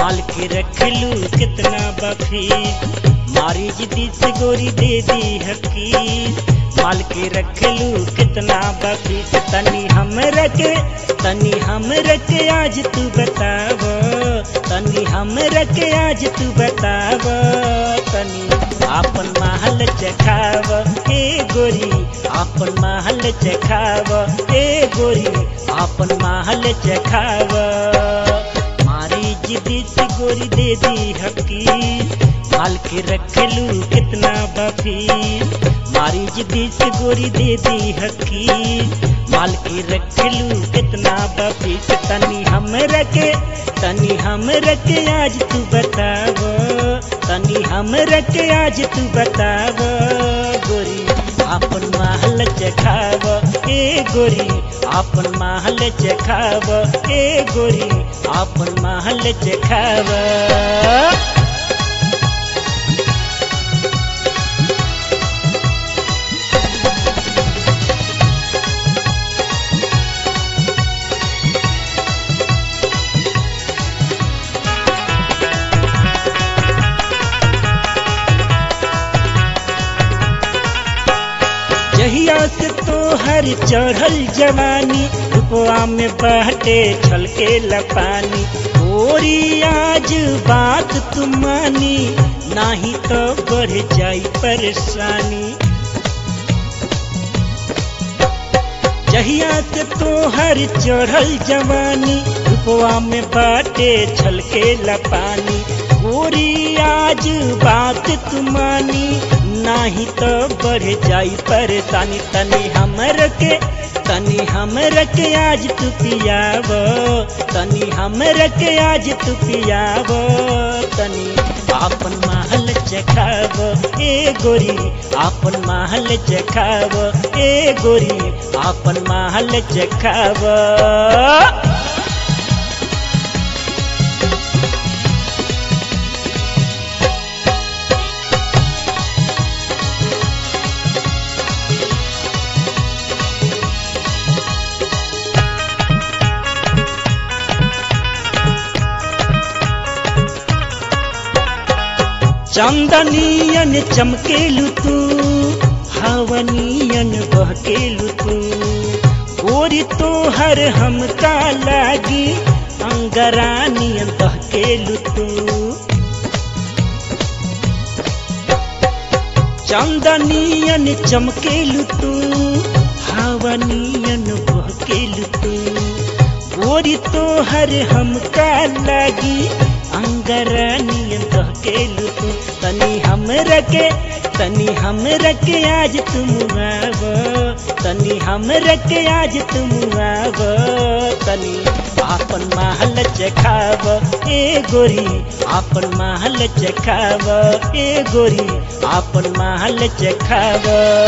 माल के रखलू कितना बफी मारी जिदी से गोरी दे दी हकी माल के रखलू कितना बफी तनी हम रखे तनी हम रखे आज तू बताव तनी हम रखे आज तू बताव तनी आपन महल चखाव ए गोरी आपन महल चखाव ए गोरी आपन महल चखाव मारी जिदी से गोरी दे दी हकी माल के रखलू कितना बफी मारी जिदी से गोरी दे दी हकी माल के रखलू कितना बफी तनी हम रखे तनी हम रखे आज तू बताव तनी हम रखे आज तू बताव गोरी आपन महल चखाव ए गोरी आपन महल चखाव ए गोरी आपन महल चखाव जहिया से तो हर चढ़ल जवानी रुपवा में बहटे छलके लपानी गोरी आज बात तुम मानी नाही तो बढ़ जाई परेशानी जहिया से तो हर चढ़ल जवानी रुपवा में बाटे छलके लपानी गोरी आज बात तुमानी नाही तो बढ़ जाई परेशानी तनी हमर के तनी हमर के आज तू पियाव तनी हमर के आज तू पियाव तनी आपन महल चखाव ए गोरी आपन महल चखाव ए गोरी आपन महल चखाव चंदनियन चमकेलु तू हवनियन बहकेलु तू गोरी तो हर हमका लागी अंगरानियन बहकेलु तू चंदनियन चमकेलु तू हवनियन बहकेलु तू गोरी तो हर हमका लागी अंगरानियन बहकेलु तू तनी हम रखे तनी हम रखे आज तुम आव तनी हम रखे आज तुम आव तनी आपन महल चखाव ए गोरी आपन महल चखाव ए गोरी आपन महल चखाव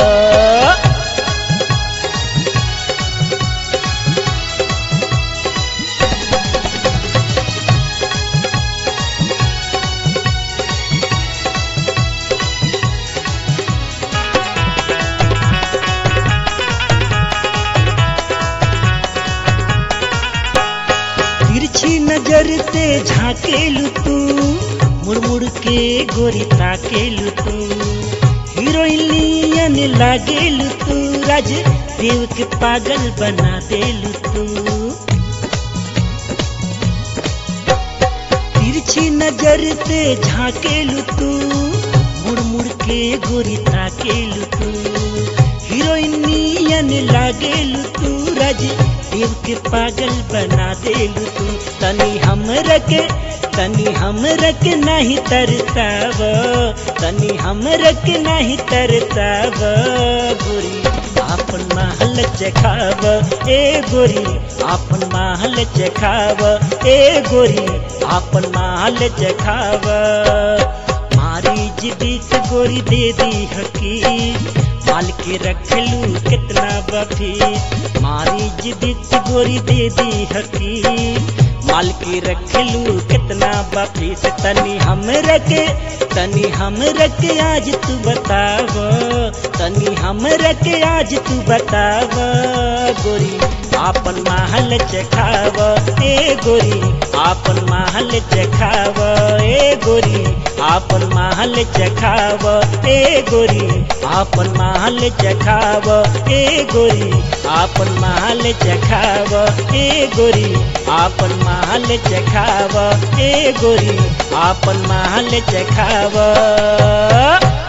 तिरछी नजर से झाकेलु तू मुड़मुड़ के गोरी ताकेलु तू हीरोइनियन लागेलु तू राज देव के पागल बना देलु तू तिरछी नजर से झाकेलु तू मुड़मुड़ के गोरी ताकेलु तू हीरोइनियन लागेलु तू राज देव के पागल बना देलु तू तनी हम रखे तनी हम रखे नहीं तरताव तनी हम रखे नहीं तरताव गोरी आपन महल चखाव ए गोरी आपन महल चखाव ए गोरी आपन महल चखाव मारी जिदी से गोरी दे दी हकी माल के रखलू कितना बफी मारी जिदी से गोरी दे दी हकी माल के रखलू कितना बफी से तनी हम रखे तनी हम रखे आज तू बताव तनी हम रखे आज तू बताव गोरी आपन महल चखाव ए गोरी आपन महल चखाव ए गोरी आपन महल चखाव ए गोरी आपन महल चखाव ए गोरी आपन महल चखाव ए गोरी आपन महल चखाव ए गोरी आपन महल चखाव